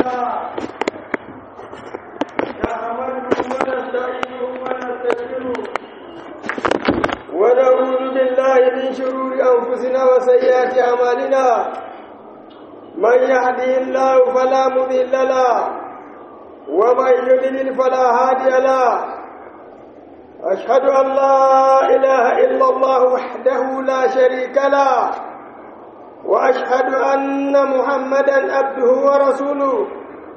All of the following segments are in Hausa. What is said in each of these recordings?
الله نحمده ونستعينه ونستغفره ونعوذ بالله من شرور انفسنا وسيئات اعمالنا من يهده الله فلا مضل له ومن يضلل فلا هادي له أشهد أن لا إله إلا الله وحده لا شريك له وأشهد أن محمدا عبده ورسوله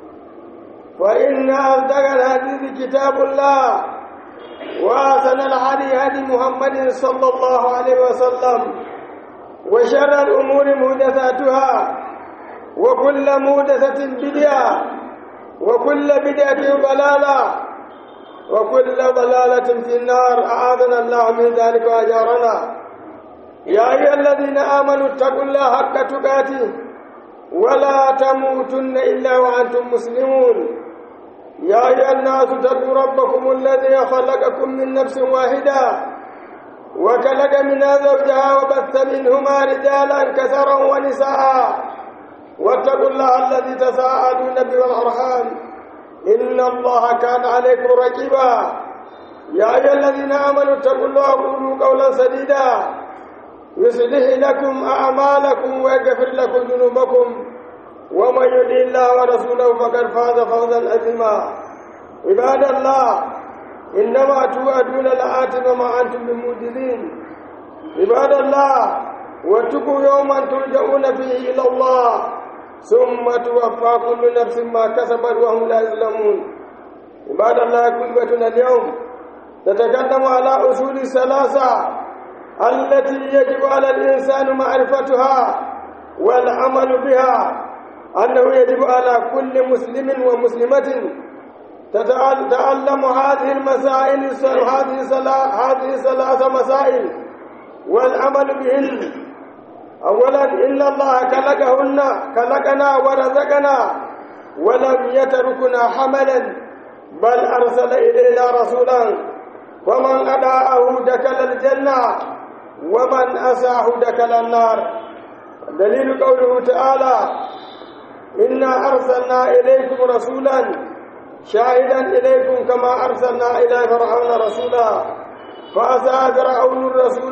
فإن أصدق الحديث كتاب الله وأحسن الهدي هدي محمد صلى الله عليه وسلم وشر الأمور محدثاتها وكل محدثة بدعة وكل بدعة ضلالة وكل ضلالة في النار أعاذنا الله من ذلك وأجارنا يا أيها الذين آمنوا اتقوا الله حق تقاته ولا تموتن إلا وأنتم مسلمون يا أيها الناس اتقوا ربكم الذي خلقكم من نفس واحدة وخلق منها زوجها وبث منهما رجالا كثرا ونساء واتقوا الله الذي تساءلون به والأرحام إن الله كان عليكم رقيبا يا أيها الذين آمنوا اتقوا الله وقولوا قولا سديدا يصلح لكم أعمالكم ويغفر لكم ذنوبكم ومن يطع الله ورسوله فقد فاز فوزا عظيما عباد الله إنما توعدون لآت وما أنتم بموجدين عباد الله واتقوا يوما ترجعون فيه إلى الله ثم توفى كل نفس ما كسبت وهم لا يظلمون عباد الله كلمتنا اليوم تتكلم على أصول ثلاثة التي يجب على الإنسان معرفتها والعمل بها أنه يجب على كل مسلم ومسلمة تتعلم هذه المسائل هذه هذه ثلاث مسائل والعمل بهن أولا إن الله خلقهن خلقنا ورزقنا ولم يتركنا حملا بل أرسل إلينا رسولا ومن أداءه دخل الجنة ومن أساه دخل النار دليل قوله تعالى إنا أرسلنا إليكم رسولا شاهدا إليكم كما أرسلنا إلى فرعون رسولا فأسى فرعون الرسول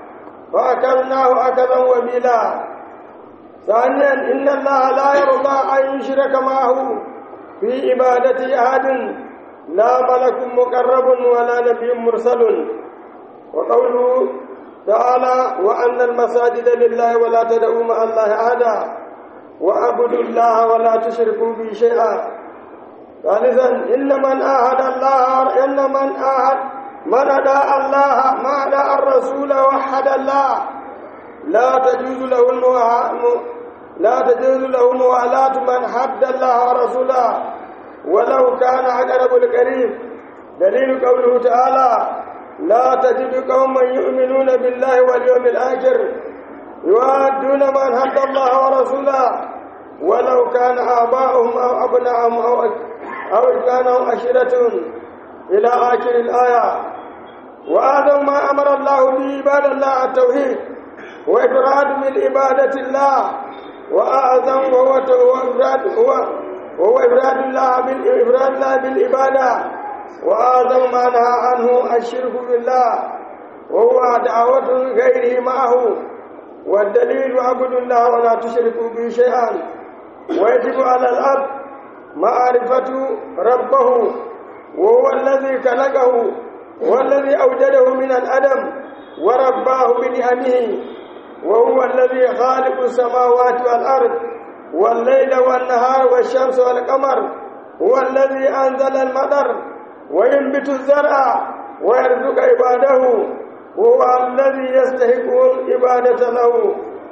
فأكلناه أكلا وبلا ثانيا إن الله لا يرضى أن يشرك معه في عبادة أحد لا ملك مقرب ولا نبي مرسل وقوله تعالى وأن المساجد لله ولا تدعوا مع الله أحدا وأعبدوا الله ولا تشركوا به شيئا ثالثا إن من آهد الله إن من آهد من أداء الله ما أداء الرسول وحد الله لا تجوز له المو... لا تجوز له موالاة من حد الله ورسوله ولو كان أقرب القريب دليل قوله تعالى لا تجد قوما يؤمنون بالله واليوم الآخر يوادون من حد الله ورسوله ولو كان آباؤهم أو أبناءهم أو أو كانوا عشيرة إلى آخر الآية وأعظم ما أمر الله به عباد الله التوحيد وإفراد من عبادة الله وأعظم وهو إفراد هو وهو إفراد الله بالإفراد الله بالعبادة وأعظم ما نهى عنه الشرك بالله وهو دعوة غيره معه والدليل اعبدوا الله ولا تشركوا به شيئا ويجب على الأب معرفة ربه وهو الذي خلقه والذي أوجده من الأدم ورباه بنعمه وهو الذي خالق السماوات والأرض والليل والنهار والشمس والقمر هو الذي أنزل المطر وينبت الزرع ويرزق عباده هو الذي يستحق العبادة له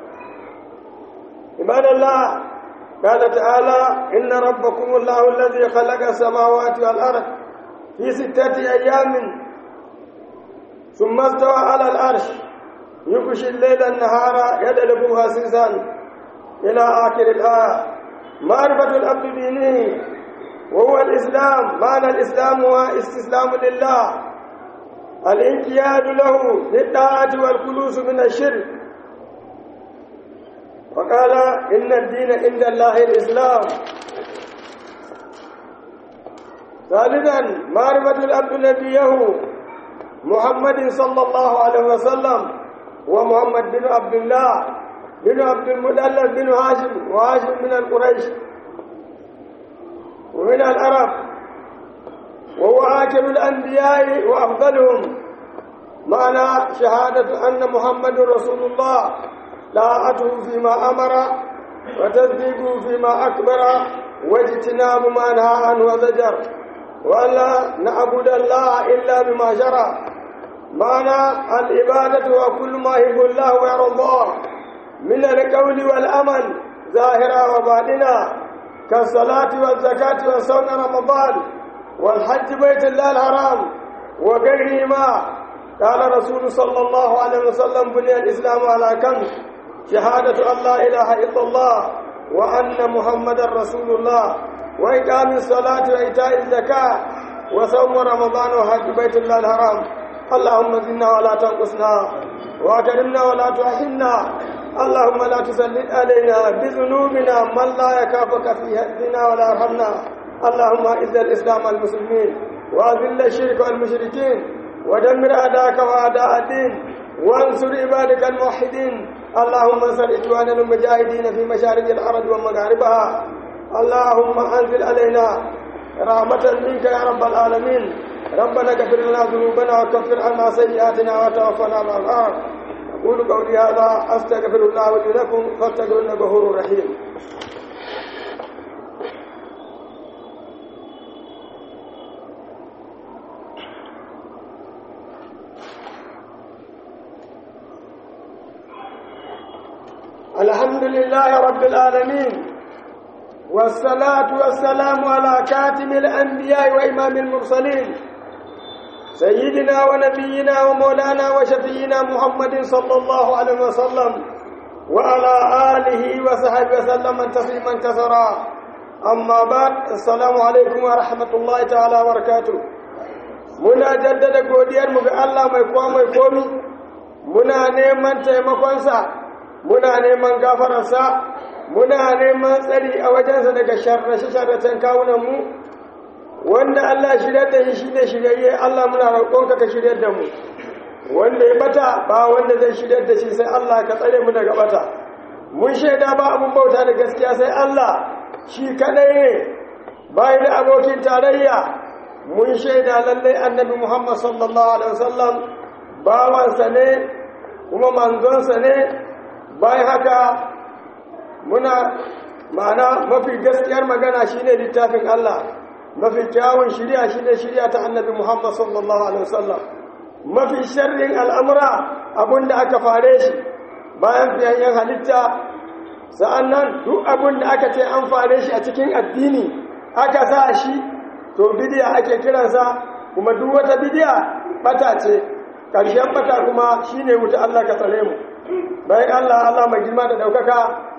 عباد الله قال تعالى إن ربكم الله الذي خلق السماوات والأرض في ستة أيام ثم استوى على العرش يغشي الليل النهار يدلب حسيسا إلى آخر الآية معرفة العبد دينه وهو الإسلام معنى الإسلام هو استسلام لله الانقياد له للطاعة والخلوص من الشرك وقال إن الدين عند الله الإسلام ثالثا معرفة العبد نبيه محمد صلى الله عليه وسلم ومحمد بن عبد الله بن عبد المدلل بن هاشم وهاشم من القريش ومن العرب وهو آخر الأنبياء وأفضلهم معنى شهادة أن محمد رسول الله طاعته فيما أمر وتصديقه فيما أكبر واجتناب ما نهى عنه وزجر ولا نعبد الله إلا بما شرع معنى العبادة وكل ما يحب الله ويرضاه من القول والأمل ظاهرا وباطنا كالصلاة والزكاة وصوم رمضان والحج بيت الله الحرام وغيرهما قال رسول صلى الله عليه وسلم بني الإسلام على كم شهادة أن لا إله إلا الله وأن محمدا رسول الله وإقام الصلاة وإيتاء الزكاة وصوم رمضان وحج بيت الله الحرام اللهم زدنا ولا تنقصنا وأكرمنا ولا تحرمنا اللهم لا تسلط علينا بذنوبنا من لا يكافك في هدنا ولا يرحمنا اللهم اعز الاسلام والمسلمين واذل الشرك والمشركين ودمر اعداءك واعداء الدين وانصر عبادك الموحدين اللهم انصر اخواننا المجاهدين في مشارق الارض ومغاربها اللهم انزل علينا رحمة منك يا رب العالمين ربنا اغفر لنا ذنوبنا وكفر عنا سيئاتنا وتوفنا مع الأرض أقول قولي هذا أستغفر الله لي لكم فاستغفروا إنه غفور رحيم الحمد لله رب العالمين والصلاة والسلام على كاتم الأنبياء وإمام المرسلين سيدنا ونبينا ومولانا وشفينا محمد صلى الله عليه وسلم وعلى آله وصحبه وسلم تسليما كثيرا أما بعد السلام عليكم ورحمة الله تعالى وبركاته muna jaddada godiyarmu ga Allah mai kowa mai komi muna neman taimakonsa muna neman gafararsa muna neman tsari a wajensa daga sharrace-sharracen kawunanmu wanda Allah shirya da shi shi ne shiryayye Allah muna roƙonka ka shirya da mu wanda ya bata ba wanda zai shirya da shi sai Allah ka tsare mu daga bata mun shaida ba abun bauta da gaskiya sai Allah shi kadai ne bai da abokin tarayya mun shaida lallai annabi Muhammad sallallahu alaihi wasallam bawansa ne kuma manzonsa ne bayan haka muna ma'ana mafi gaskiyar magana shine littafin Allah mafi kyawun shirya shine shirya ta annabi Muhammad sallallahu alaihi wasallam mafi sharrin al'amura abinda aka fare shi bayan fiyayyen halitta sa'annan duk abinda aka ce an fare shi a cikin addini aka sa shi to bidiya ake kiransa kuma duk wata bidiya bata ce ƙarshen bata kuma shine wuta Allah ka tsare mu bayan Allah Allah mai girma da daukaka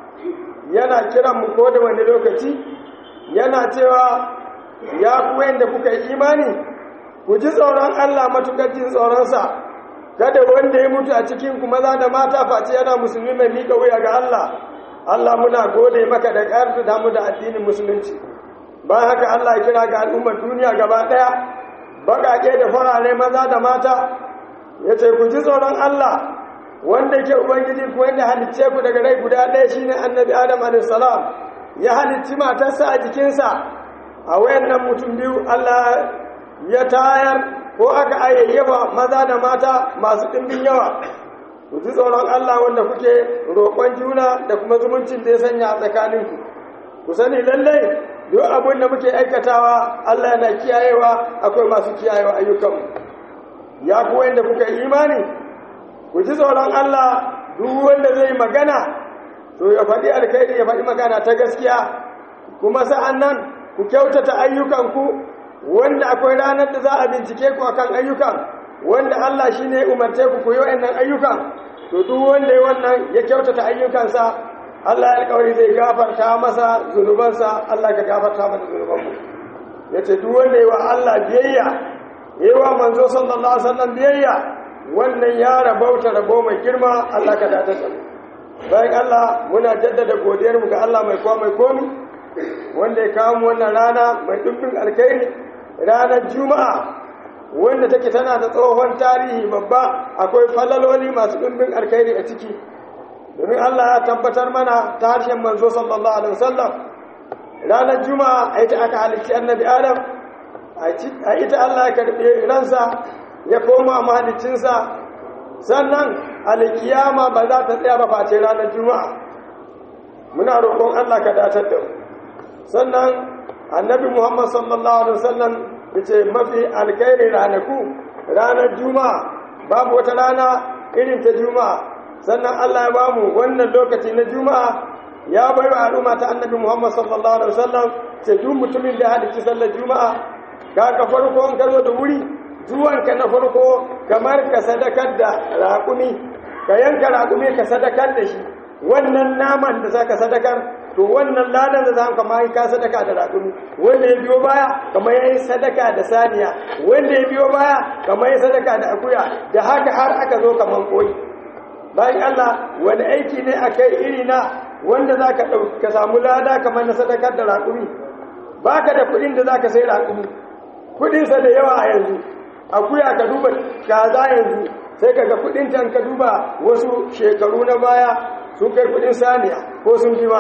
yana kiran mu ko da wani lokaci yana cewa ya ku da kuka yi imani ku ji tsoron Allah matukar jin tsoronsa kada wanda ya mutu a cikin ku maza da mata face yana musulmi mai mika wuya ga Allah Allah muna gode maka da ƙarfi da mu da addinin musulunci bayan haka Allah ya kira ga al'ummar duniya gaba ɗaya baƙaƙe da farare maza da mata ya ce ku ji tsoron Allah wanda ke ubangiji ku wanda halicce ku daga rai guda ɗaya shine annabi adam alaihissalam ya halicci matarsa a jikinsa a wayannan mutum biyu Allah ya tayar ko aka ayyaba maza da mata masu ɗimbin yawa ku ji tsoron Allah wanda kuke roƙon juna da kuma zumuncin da ya sanya a tsakaninku ku sani lallai duk abin da muke aikatawa Allah yana kiyayewa akwai masu kiyayewa ayyukanmu ya ku wanda kuka yi imani ku ji tsoron Allah duk wanda zai magana to ya faɗi alkhairi ya faɗi magana ta gaskiya kuma sa'an nan ku kyautata ayyukanku wanda akwai ranar da za a bincike ku akan ayyukan wanda Allah shi ne umarce ku ku yi wa'annan ayyukan to duk wanda ya wannan ya kyautata ayyukansa Allah ya alƙawari zai gafarta masa zunubansa Allah ka gafarta mana zunubanmu ya ce duk wanda ya wa Allah biyayya ya yi wa manzo sallallahu alaihi wasallam biyayya wannan ya rabauta rabo mai girma Allah ka dace da bayan Allah muna jaddada godiyar mu ga Allah mai kowa mai komi wanda ya kawo mu wannan rana mai dubbin alkhairi ranar juma'a wanda take tana da tsohon tarihi babba akwai falaloli masu ɗumbin alkhairi a ciki domin Allah ya tabbatar mana ta harshen manzo sallallahu alaihi wasallam ranar juma'a a ita aka halicci annabi adam a ita Allah ya karɓi ransa ya koma mahaliccinsa sannan alkiyama ba za ta tsaya ba face ranar juma'a muna roƙon Allah ka datar da mu sannan annabi Muhammad sallallahu alaihi wasallam yace mafi alkhairi ranaku ranar juma'a babu wata rana irin ta juma'a sannan Allah ya bamu wannan lokaci na juma'a ya bai wa al'umma ta annabi Muhammad sallallahu alaihi wasallam ce duk mutumin da hadisi sallar juma'a kaga farko an karzo da wuri zuwanka na farko kamar ka sadakar da raƙumi ka yanka raƙumi ka sadakar da shi wannan naman da zaka sadakar to wannan ladan da zaka ma ka sadaka da raƙumi wanda ya biyo baya kamar yayi sadaka da saniya wanda ya biyo baya kamar yayi sadaka da akuya da haka har aka zo kaman koyi bayan Allah wani aiki ne akai iri na wanda zaka dauki ka samu lada kamar na sadakar da raƙumi baka da kuɗin da zaka sai raƙumi kuɗin sa da yawa a yanzu akuya ka duba kaza yanzu sai kaga kuɗin tan ka duba wasu shekaru na baya sun kai kudin saniya ko sun fi ma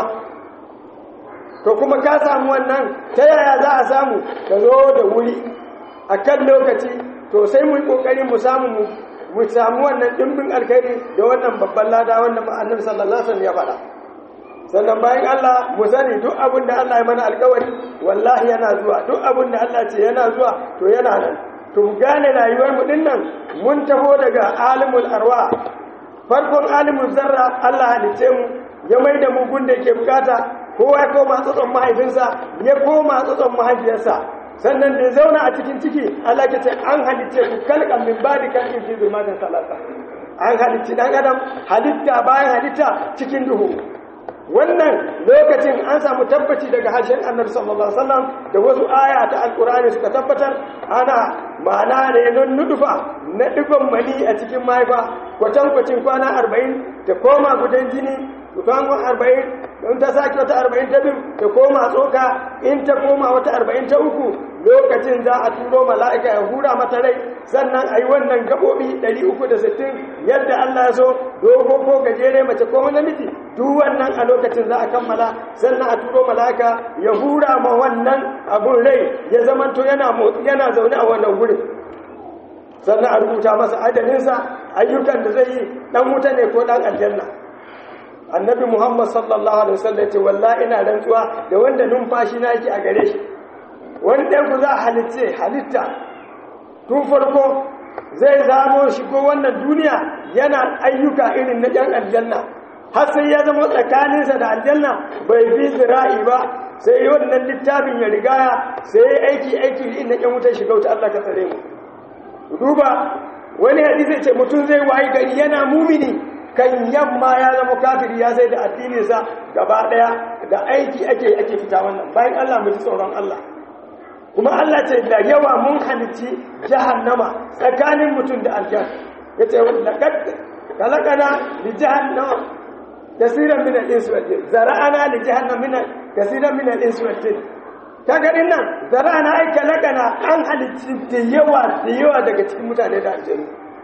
to kuma ka samu wannan ta yaya za a samu ka zo da wuri a kan lokaci to sai mu yi kokari mu samu mu samu wannan dimbin alkhairi da wannan babban lada wanda annabi sallallahu alaihi wasallam ya faɗa sannan bayan Allah mu sani duk abin da Allah ya mana alkawari wallahi yana zuwa duk abin da Allah ce yana zuwa to yana nan to mu gane rayuwar mu dinnan mun taho daga alimul arwa farkon alimin zarra Allah halitte mu ya mai da mu gunda ke bukata kowa ya koma tsotson mahaifinsa ya koma tsotson mahaifiyarsa sannan da zauna a cikin ciki Allah ke ce an halitte ku kalkan min badi kalkin fi zulmatin salasa an halitti dan adam halitta bayan halitta cikin duhu wannan lokacin an samu tabbaci daga harshen annabi sallallahu alaihi wasallam da wasu aya ta alqur'ani suka tabbatar ana ma'ana ne don nudufa na dufan mani a cikin mahaifa kwatankwacin kwana arba'in ta koma gudan jini kwana arba'in don ta sake wata arba'in ta biyu ta koma tsoka in ta koma wata arba'in ta uku lokacin za a turo mala'ika ya hura mata rai sannan a yi wannan gaɓoɓi 360 yadda Allah ya so dogo ko gajere mace ko namiji duk wannan a lokacin za a kammala sannan a turo mala'ika ya hura ma wannan abun rai ya zamanto yana yana zaune a wannan gurin sannan a rubuta masa ajalinsa ayyukan da zai yi dan wuta ne ko dan aljanna annabi muhammad sallallahu alaihi wasallam ya ce wallahi ina rantsuwa da wanda numfashi na yake a gare shi wani ɗan ku za a halitta halitta tun farko zai zamo shigo wannan duniya yana ayyuka irin na ɗan aljanna har sai ya zama tsakaninsa da aljanna bai fi zira'i ba sai wannan littafin ya rigaya sai ya aiki aiki irin na ɗan wutar shiga wuta Allah ka tsare mu duba wani hadisi ce mutum zai wayi gari yana mumini kan yamma ya zama kafiri ya sai da addininsa gaba daya da aiki ake ake fita wannan bayan Allah mu ji tsoron Allah kuma Allah ce da yawa mun halicci jahannama tsakanin mutum da aljan yace laqad kalaqana li jahannama kaseeran min al-insi wal jin zara'ana li jahannama min kaseeran min al-insi wal jin kaga din nan zara'ana ai kalaqana an halicci da yawa da yawa daga cikin mutane da aljanu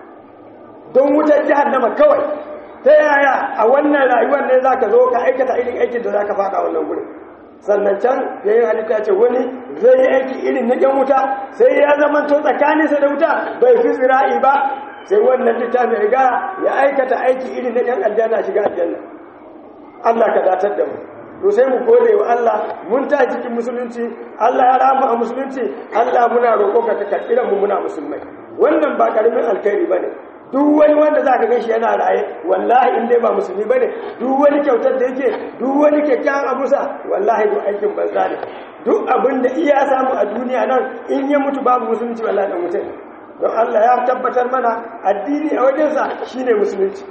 don wutar jahannama kawai ta yaya a wannan rayuwar ne za ka zo ka aikata irin aikin da za ka faɗa wannan gurin sannan can ya yi halitta ce wani zai yi aiki irin na yan wuta sai ya zama to tsakaninsa da wuta bai fi zira'i ba sai wannan littafin riga ya aikata aiki irin na yan aljanna shiga aljanna Allah ka datar da mu to sai mu gode wa Allah mun ta cikin musulunci Allah ya rama a musulunci Allah muna roƙo ka ka karɓi mu muna musulmai wannan ba karamin alkhairi bane duk wani wanda za ka ganshi yana raye wallahi in dai ba musulmi bane duk wani kyautar da yake duk wani kyakkyawan abusa wallahi duk aikin banza ne duk abin da iya samu a duniya nan in ya mutu babu musulunci wallahi dan mutum don Allah ya tabbatar mana addini a wajensa shine musulunci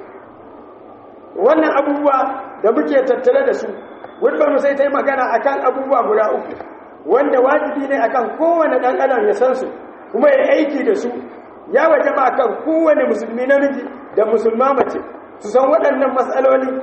wannan abubuwa da muke tattare da su wani sai ta yi magana akan abubuwa guda uku wanda wajibi ne akan kowane ɗan adam ya san su kuma ya aiki da su ya waje ba kan kowane musulmi namiji da musulma mace su san waɗannan matsaloli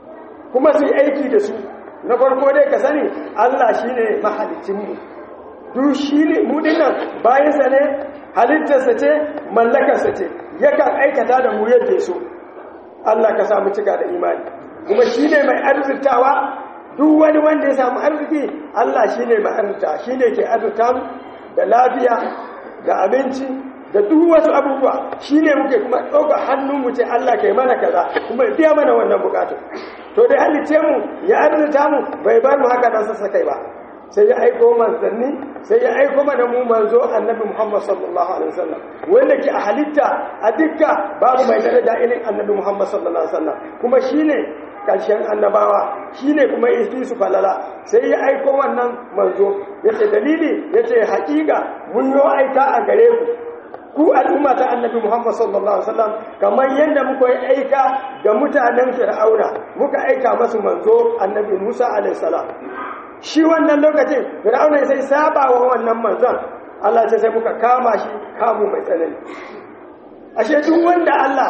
kuma su yi aiki da su na farko dai ka sani Allah shi ne mahalicinmu duk shi ne mu dinnan bayansa ne halittarsa ce mallakarsa ce yakan aikata da mu yadda so Allah ka samu cika da imani kuma shi ne mai arzikawa duk wani wanda ya samu arziki Allah shi ne mai arzita shi ne ke arzita mu da lafiya da abinci da duk wasu abubuwa shi ne muke kuma ɗauka hannun mu ce Allah kai mana kaza kuma biya mana wannan bukatu to dai halice mu ya arzita mu bai bar mu haka dan sassa kai ba sai ya aiko manzanni sai ya aiko mana mu manzo annabi Muhammad sallallahu alaihi wasallam wanda ke a halitta a dukka babu mai daraja irin annabi Muhammad sallallahu alaihi wasallam kuma shine karshen annabawa shine kuma isi su falala sai ya aiko wannan manzo yace dalili yace hakika mun yo aika a gare ku ku al'umma ta annabi Muhammad sallallahu alaihi wasallam kamar yadda muka yi aika ga mutanen Fir'auna muka aika masu manzo annabi Musa alaihi salam shi wannan lokacin Fir'auna sai saba wa wannan manzon Allah sai muka kama shi kamu mai tsanani ashe duk wanda Allah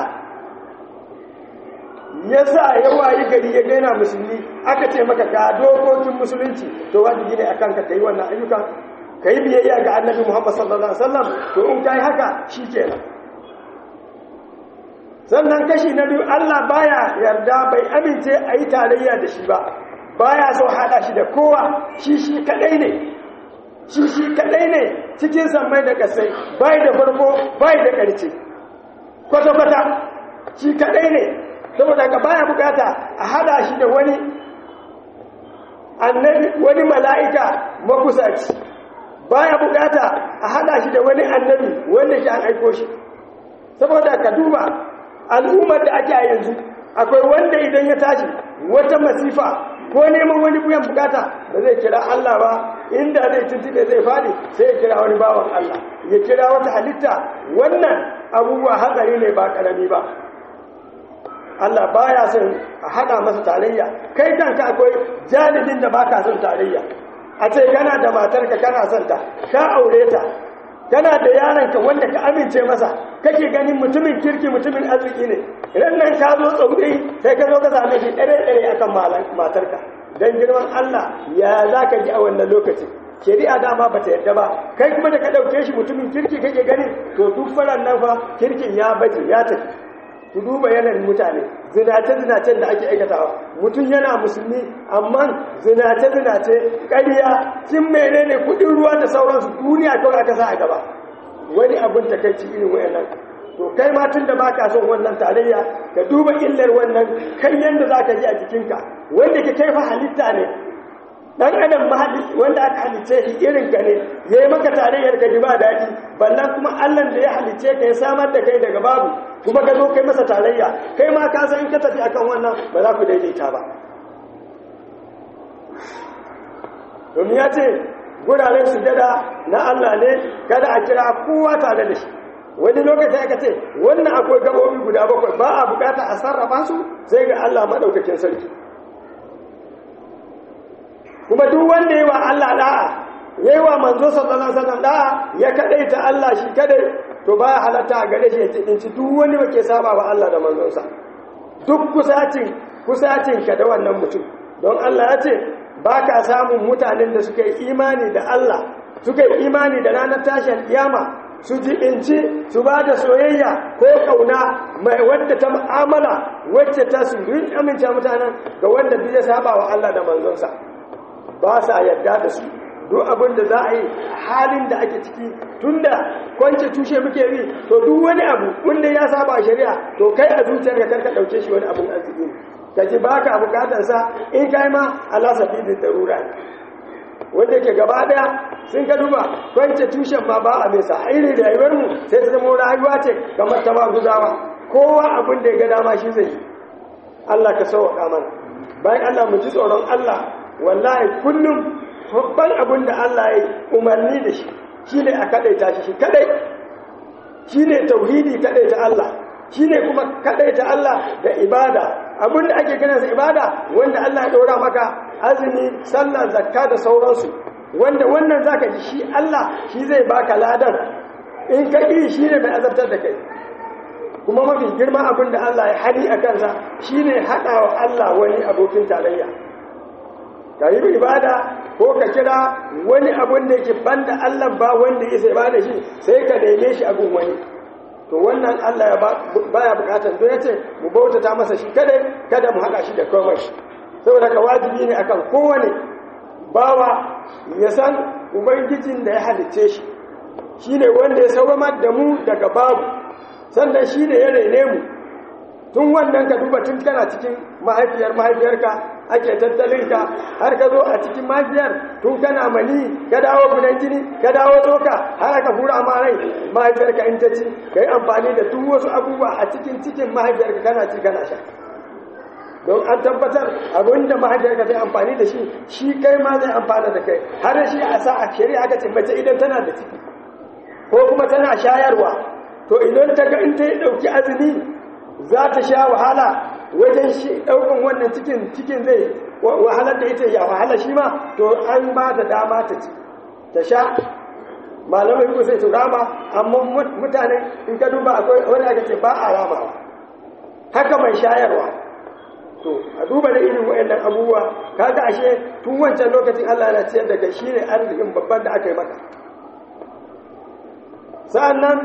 ya sa ya wayi gari ya gaina musulmi aka ce maka ga dokokin musulunci to wajibi ne akan ka kai wannan ayyukan ka yi biyayya ga annabi Muhammad sallallahu Alaihi wasallam to in ka yi haka shi kenan sannan kashi na biyu Allah baya yarda bai amince a yi tarayya da shi ba baya so haɗa shi da kowa shi shi kaɗai ne shi shi kaɗai ne cikin sammai da ƙasai bai da farko bai da ƙarce kwata-kwata shi kaɗai ne saboda ka baya bukata a haɗa shi da wani annabi wani mala'ika makusaci baya bukata a hada shi da wani annabi wanda ke an aiko shi saboda ka duba al'ummar da ake a yanzu akwai wanda idan ya tashi wata masifa ko neman wani buyan bukata ba zai kira Allah ba inda zai tuntube zai fadi sai ya kira wani bawan Allah ya kira wata halitta wannan abubuwa hatsari ne ba karami ba Allah baya son a hada masa tarayya kai kanka akwai jalibin da baka son tarayya a ce kana da matarka kana son ta ka aure ta kana da yaranka wanda ka amince masa kake ganin mutumin kirki mutumin arziki ne idan nan ka zo tsauri sai ka zo ka same shi ɗare ɗare akan matarka don girman Allah ya za ka ji a wannan lokacin shari'a dama ba ta yadda ba kai kuma da ka ɗauke shi mutumin kirki kake gani to duk faran nan fa kirkin ya baje ya tafi ku duba yanayin mutane zinace-zinacen da ake aikatawa mutum yana musulmi amma zinace-zinace ƙarya cin menene kudin ruwa da sauransu duniya kawai aka sa a gaba wani abin takaici irin wayannan to kai ma tun da baka son wannan tarayya ka duba illar wannan kan yanda zaka ji a jikinka wanda ke kai fa halitta ne dan adam mahalli wanda aka halice shi irin ka ne yayi maka tarayyar ka ji ba daɗi ballan kuma Allah da ya halice ka ya samar da kai daga babu kuma ka zo kai masa tarayya kai ma ka san in ka tafi akan wannan ba za ku daidaita ba domin ya ce guraren sujada na Allah ne kada a kira kowa tare da shi wani lokaci aka ce wannan akwai gabobi guda bakwai ba a bukata a sarrafa su sai ga Allah madaukakin sarki kuma duk wanda yi wa Allah da'a yayi wa manzo sallallahu alaihi wasallam da'a ya kadaita Allah shi kadai to baya halatta a gare shi ya tsinci duk wani wake saba wa Allah da manzonsa duk kusacin kusacin ka da wannan mutum don Allah ya ce baka samun mutanen da suka yi imani da Allah suka yi imani da ranar tashin kiyama su jibinci su ba da soyayya ko kauna mai wadda ta mu'amala wacce ta su rin amince mutanen ga wanda duk ya saba wa Allah da manzonsa ba sa yarda da su duk abin da za a yi halin da ake ciki tunda kwance tushe muke bi to duk wani abu wanda ya saba shari'a to kai a zuciyar ka karka dauke shi wani abun arziki ka ji baka bukatar sa in kai ma Allah sabidin darura ne wanda yake gaba daya sun ka duba kwance tushen ma ba a mai sa irin rayuwar mu sai ta zama rayuwa ce kamar ta ba guzawa kowa abin da ya ga dama shi zai Allah ka sauka mana bayan Allah mu ji tsoron Allah wallahi kullum babban abin da Allah ya umarni da shi shi ne a kaɗaita shi shi kaɗai shi ne tauhidi kaɗaita Allah shi ne kuma kaɗaita Allah da ibada abin da ake ganinsa ibada wanda Allah ya ɗora maka azumi sallah zakka da sauransu wanda wannan zaka ji shi Allah shi zai baka ladan in ka ƙi shi ne mai azabtar da kai kuma mafi girma abin da Allah ya hali a kansa shi ne haɗa wa Allah wani abokin tarayya ka yi ibada ko ka kira wani abun da yake banda Allah ba wanda ya sai ba da shi sai ka neme shi abun wani to wannan Allah ya baya bukatar don yace mu bautata masa shi kada kada mu hada shi da komai saboda ka wajibi ne akan kowane bawa ya san ubangijin da ya halicce shi shine wanda ya sauramar da mu daga babu sannan shine ya rene mu tun wannan ka duba tun kana cikin mahaifiyar mahaifiyarka ake tattalin ka har ka zo a cikin mahaifiyar tun kana mani ka dawo gudan jini ka dawo tsoka har aka hura ma rai mahaifiyarka in ta ci ka yi amfani da duk wasu abubuwa a cikin cikin mahaifiyarka kana ci kana sha don an tabbatar abinda mahaifiyarka zai amfani da shi shi kai ma zai amfana da kai har shi a sa a shari'a aka ce mace idan tana da ciki ko kuma tana shayarwa to idan ta ga in ta yi ɗauki azumi za ta sha wahala wajen shi ɗaukan wannan cikin cikin zai wahalar da ita ya wahala shi ma to an ba ta dama ta ci ta sha malamai ko sai su rama amma mutane in ka duba akwai wani aka ce ba a ramawa haka mai shayarwa to a duba da irin wayannan abubuwa kaga ashe tun wancan lokacin Allah yana ciyar da kai shine arzikin babban da aka yi maka sa'annan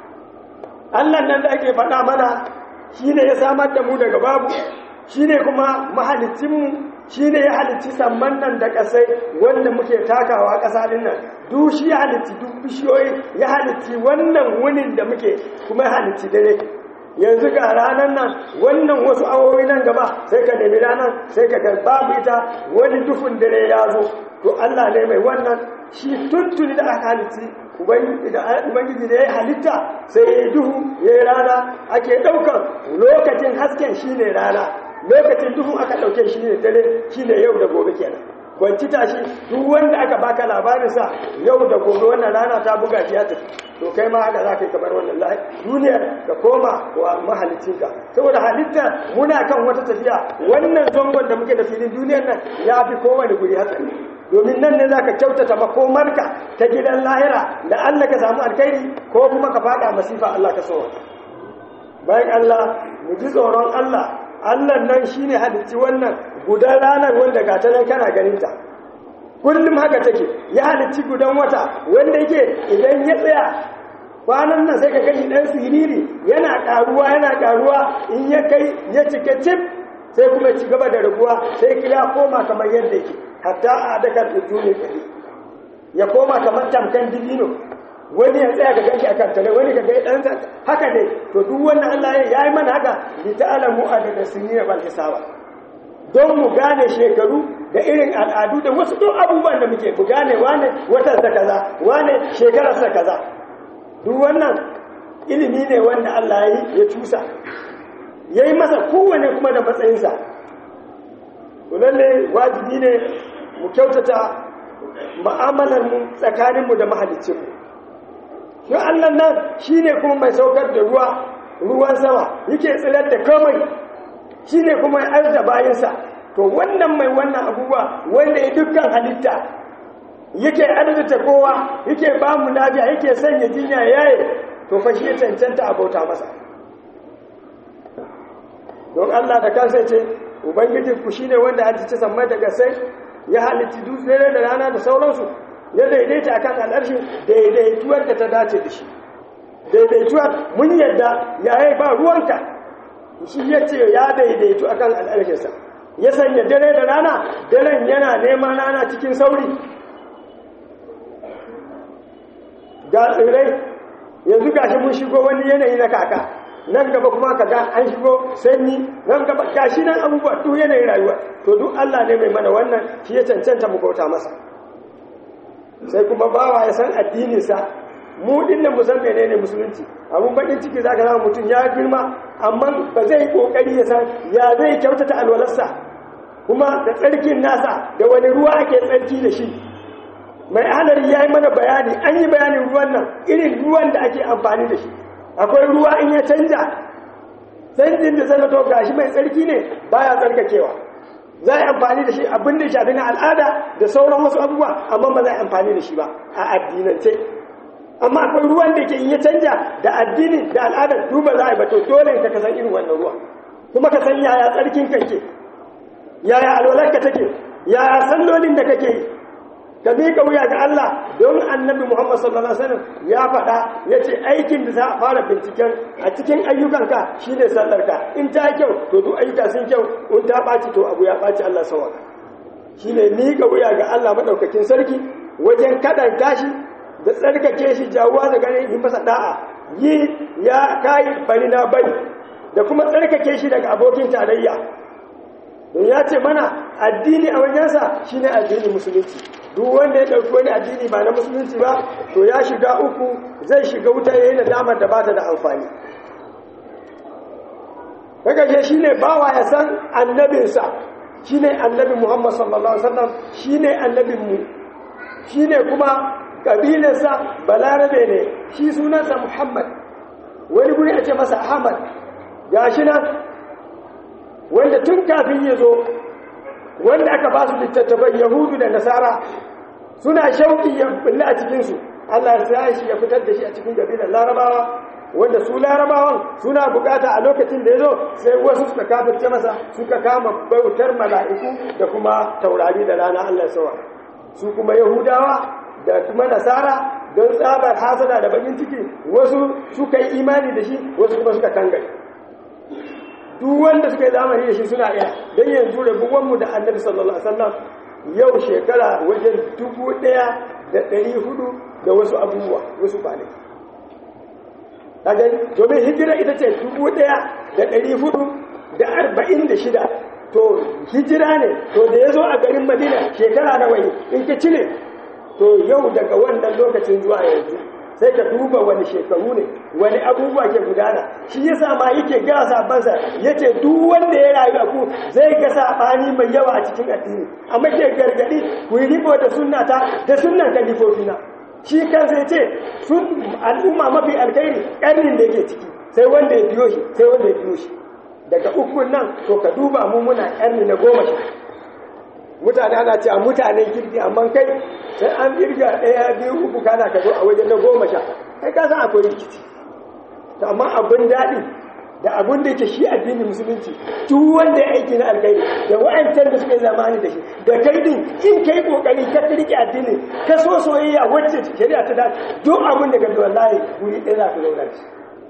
Allah nan da ake faɗa mana shi ne ya samar da mu daga babu shi ne kuma mahalicinmu shi ne ya halicci samman nan da ƙasai wanda muke takawa ƙasa ɗin nan duk shi ya halicci duk bishiyoyi ya halicci wannan wunin da muke kuma ya halicci dare yanzu ga ranar nan wannan wasu awowi nan gaba sai ka nemi ranar sai ka ga babu ita wani dufin dare ya zo to Allah ne mai wannan shi tuntuni da aka halicci ubangiji da ya yi halitta sai ya yi duhu ya yi rana ake ɗaukar lokacin hasken shi ne rana lokacin duhu aka ɗauke shi ne dare shi ne yau da gobe kenan kwanci tashi duk wanda aka baka labarinsa yau da gobe wannan rana ta buga shi ya tafi to kai ma haka za ka yi kamar wannan lahi duniyar ka koma wa mahalicinka saboda halitta muna kan wata tafiya wannan zangon da muke da filin duniyar nan ya fi kowane guri hatsari domin nan ne za ka kyautata makomarka ta gidan lahira da Allah ka samu alkhairi ko kuma ka fada masifa Allah ka sowa bayan Allah mu ji tsoron Allah Allah nan shine halicci wannan gudan ranar wanda ga ta nan kana ganin ta kullum haka take ya halicci gudan wata wanda yake idan ya tsaya kwanan nan sai ka gani dan siriri yana karuwa yana karuwa in ya kai ya cika cip sai kuma ci gaba da raguwa sai ya koma kamar yadda yake hatta a dakar ujuni kari ya koma kamar tamkan dibino wani ya tsaya ka ganshi a kan tare wani ka ga dan haka ne to duk wannan Allah ya yi mana haka li ta'lamu adada sinina bal hisaba don mu gane shekaru da irin al'adu da wasu duk abubuwan da muke mu gane wane watan sa kaza wane shekarar sa kaza duk wannan ilimi ne wanda Allah ya yi ya cusa yayi masa kowane kuma da matsayinsa lalle wajibi ne mu kyautata mu'amalar mu tsakanin mu da mahalicin mu shi Allah nan shine kuma mai saukar da ruwa ruwan sama yake tsirar da komai shine kuma ya arda bayinsa to wannan mai wannan abubuwa wanda ya dukkan halitta yake arzuta kowa yake ba mu lafiya yake sanya jinya yaye to fa shi ya cancanta abauta masa don Allah da kansa ce ubangijin ku shine wanda halicci sammai daga sai ya halicci dutse da rana da sauransu ya daidaita akan al'arshi daidaituwar da ta dace da shi daidaituwar mun yadda yayi ba ruwanka shi ya ce ya daidaitu akan al'arshinsa ya sanya dare da rana daren yana neman rana cikin sauri ga tsirrai yanzu gashi mun shigo wani yanayi na kaka nan gaba kuma ka ga an shigo sanyi nan gaba gashi nan abubuwa duk yanayin rayuwa to duk Allah ne mai mana wannan shi ya cancanta mu bauta masa sai kuma bawa ya san addininsa mu din nan mu san menene musulunci abun bakin ciki zaka zama mutum ya girma amma ba zai kokari ya san ya zai kyautata alwalarsa kuma da tsarkin nasa da wani ruwa ake tsarki da shi mai halari ya yi mana bayani an yi bayanin ruwan nan irin ruwan da ake amfani da shi akwai ruwa in ya canja canjin da zai to gashi mai tsarki ne baya tsarkakewa za a yi amfani da shi abin da shafi na al'ada da sauran wasu abubuwa amma ba za a yi amfani da shi ba a addinance amma akwai ruwan da ke in ya canja da addini da al'ada duba za a yi ba to dole ka kasan irin wannan ruwa kuma ka san yaya tsarkin kake yaya alwalarka take yaya sallolin da kake yi ka miƙa wuya ga Allah don annabi Muhammad sallallahu alaihi wasallam ya faɗa ya ce aikin da za a fara binciken a cikin ayyukanka shine sallarka in ta kyau to duk ayyuka sun kyau in ta ɓaci to abu ya ɓaci Allah sawaka shine miƙa wuya ga Allah madaukakin sarki wajen kaɗan tashi da tsarkake shi jawuwa da ganin yi masa da'a yi ya kayi bari na bari da kuma tsarkake shi daga abokin tarayya don ya ce mana addini a wajensa shine addini musulunci duk wanda ya ɗauki wani addini ba na musulunci ba to ya shiga uku zai shiga wuta yayin da damar da bata da amfani kaga shi ne bawa ya san annabinsa shine annabi Muhammad sallallahu alaihi wasallam shine annabin mu shine kuma kabilarsa balarabe ne shi sunansa Muhammad wani guri a ce masa Ahmad gashi nan wanda tun kafin ya zo wanda aka ba su littattafan yahudu da nasara suna shauƙi ya bulle a cikinsu allah ya shi ya fitar da shi a cikin gabilar larabawa wanda su larabawan suna bukata a lokacin da ya zo sai wasu suka kafirce masa suka kama bautar mala'iku da kuma taurari da rana allah ya sawa su kuma yahudawa da kuma nasara don tsabar hasada da bakin ciki wasu suka yi imani da shi wasu kuma suka kangare duk wanda suka yi zamani da shi suna iya don yanzu rabuwanmu da annabi sallallahu alaihi wasallam yau shekara wajen dubu ɗaya da ɗari hudu da wasu abubuwa wasu kwanaki kaga domin hijira ita ce dubu ɗaya da ɗari hudu da arba'in da shida to hijira ne to da ya zo a garin madina shekara na wani in ka cire to yau daga wannan lokacin zuwa yanzu sai ka duba wani shekaru ne wani abubuwa ke gudana shi yasa ma yake gara sabansa yace duk wanda ya rayu a ku zai ga sabani mai yawa a cikin addini amma ke gargadi ku yi riko da sunnata da sunnan kalifofina shi kansa yace sun al'umma mafi alkhairi karnin da yake ciki sai wanda ya biyo shi sai wanda ya biyo shi daga ukun nan to ka duba mu muna karni na goma sha mutane ana cewa mutanen kirki amma kai sai an kirga ɗaya biyu uku kana ka zo a wajen na goma sha kai ka san akwai rikici to amma abin daɗi da abin da yake shi addinin musulunci duk wanda ya aiki na alkhairi da wa'ancan da suka yi zamani da shi da kai din in kai kokari ka rike addinin ka so soyayya wacce shari'a ta dace duk abin da ka bi wallahi guri ɗaya za ka zauna shi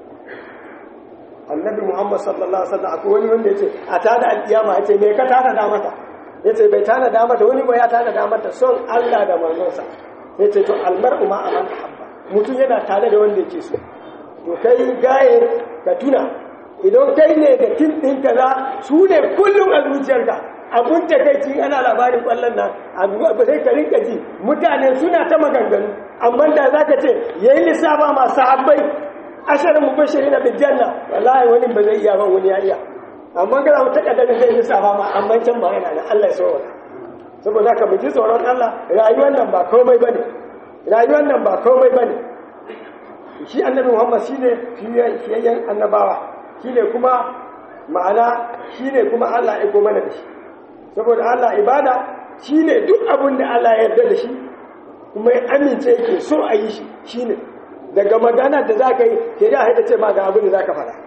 annabi muhammad sallallahu alaihi wasallam akwai wani wanda yace a tada alkiyama yace me ka tada da mata yace bai tada da mata wani ba ya tada da mata son Allah da manzonsa yace to almar'u ma aman habba mutum yana tare da wanda yake so to kai gaye ka tuna idan kai ne da tin din kaza su ne kullum a zuciyarka abun da kai ci ana labarin kwallon nan abu sai ka rinka ji mutane suna ta maganganu amma da zaka ce yayi lissafa masu sahabbai asharin mubashirin bil janna wallahi wani ba zai iya ba wani ya iya amma kana mu takaddarin zai lissafa ma amma can ba yana da Allah ya so saboda ka ji tsoron Allah rayuwar nan ba komai bane rayuwar nan ba komai bane shi annabi Muhammad shine fiyayyen annabawa shine kuma ma'ana shine kuma Allah ya aiko mana da shi saboda Allah ibada shine duk abin da Allah ya yarda da shi kuma ya amince yake so a yi shi shine daga magana da za ka yi ke da haita ce ma ga abin da za ka fara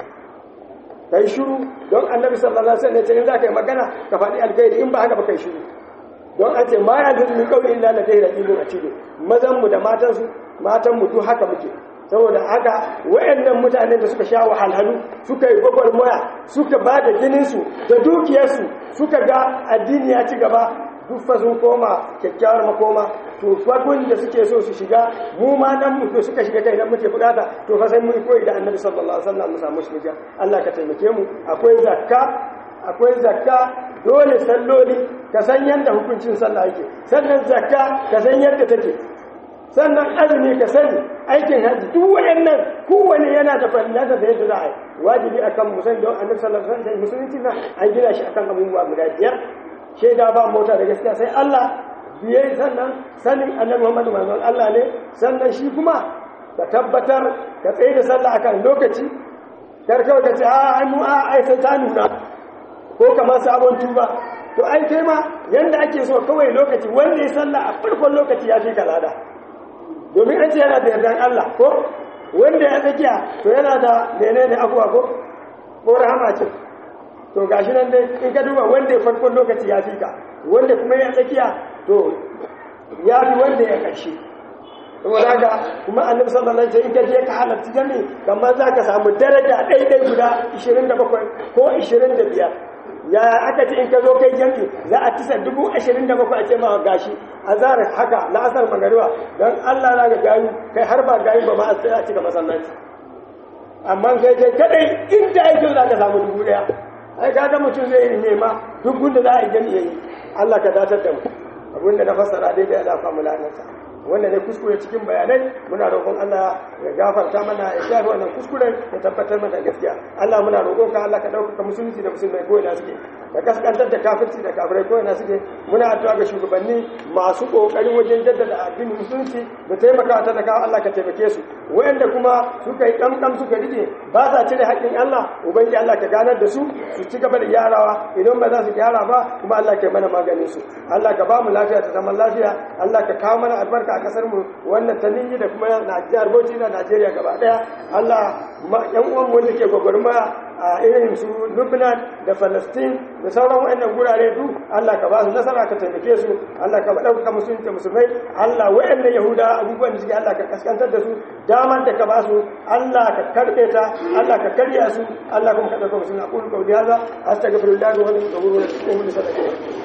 ka yi shuru don annabi sallallahu alaihi wasallam in za ka yi magana ka faɗi alkhairi in ba haka ba kai shuru don an ce ma ya zai min kawai illa la dai raqibun atid mazan mu da matan su matan mu duk haka muke saboda haka wayannan mutanen da suka sha wahalhalu suka yi gwagwarmaya suka ba da jinin su da dukiyarsu suka ga addini ya ci gaba duk fa sun koma kyakkyawar makoma to fagun da suke so su shiga mu ma nan mu suka shiga kai nan muke bukata to fa sai mun koyi da annabi sallallahu alaihi wasallam mu samu shiga Allah ka taimake mu akwai zakka akwai zakka dole salloli ka san yanda hukuncin sallah yake sannan zakka ka san yadda take sannan azumi ka sani aikin haji duk wayannan kowane yana da fallasa da yadda za a yi wajibi akan musan don annabi sallallahu alaihi wasallam musulunci na an gina shi akan abubuwa guda biyar shaida ba mota da gaskiya sai Allah biye sannan sanin annabi Muhammad manzon Allah ne sannan shi kuma ka tabbatar ka tsaye da sallah akan lokaci kar kawai ka ce a ai mu a ai sai ta nuna ko kamar sabon tuba to ai kai ma yanda ake so kawai lokaci wanda ya sallah a farkon lokaci ya fi kalada domin an ce yana da yardan Allah ko wanda ya tsakiya to yana da menene abuwa ko ko rahama ce to gashi nan dai in ka duba wanda ya farkon lokaci ya fi ka wanda kuma ya tsakiya to ya fi wanda ya ƙarshe saboda haka kuma annabi sallallahu alaihi wasallam in ka je ka halarci jami kamar za ka samu daraja ɗaiɗai guda 27 ko 25 ya aka ce in ka zo kai jami za a tisa dubu ashirin da bakwai a ce ma gashi a zarar haka la'asar magariba don allah na ga gayu kai har ba gayu ba ma a tsaya cika masallaci amma kai kai kadai inda aikin za ka samu dubu daya ai kaga mutum zai yi nema duk gunda za a yi jami yayi allah ka datar da mu abinda na fassara daidai ya dafa mu lanarsa wanda ne kuskure cikin bayanai muna roƙon Allah ya gafarta mana ya shafi wannan kuskuren ya tabbatar mana gaskiya Allah muna roƙon ka Allah ka ɗaukaka musulunci da musulmai ko ina suke da kaskantar da kafirci da kafirai ko ina suke muna addu'a ga shugabanni masu ƙoƙarin wajen jaddada addinin musulunci da taimaka ta da Allah ka taimake su wayanda kuma suka yi kamkam suka rike ba sa cire haƙƙin Allah ubangi Allah ka ganar da su su ci gaba da gyarawa idan ba za su gyara ba kuma Allah ka yi mana maganin su Allah ka ba mu lafiya ta zaman lafiya Allah ka kawo mana albarka a kasar mu wannan ta ninyi da kuma jihar Bauchi da Najeriya gaba daya Allah yan uwan mu wanda ke gwagwarmaya a irin su Lebanon da Palestine da sauran wayannan gurare du Allah ka ba su nasara ka taimake su Allah ka dauka musulunci musulmai Allah wayannan Yahuda abubuwan da suke Allah ka kaskantar da su daman da ka ba su Allah ka karbe ta Allah ka karya su Allah kuma ka dauka musulunci aqulu qawli hadha astaghfirullah wa atubu ilayhi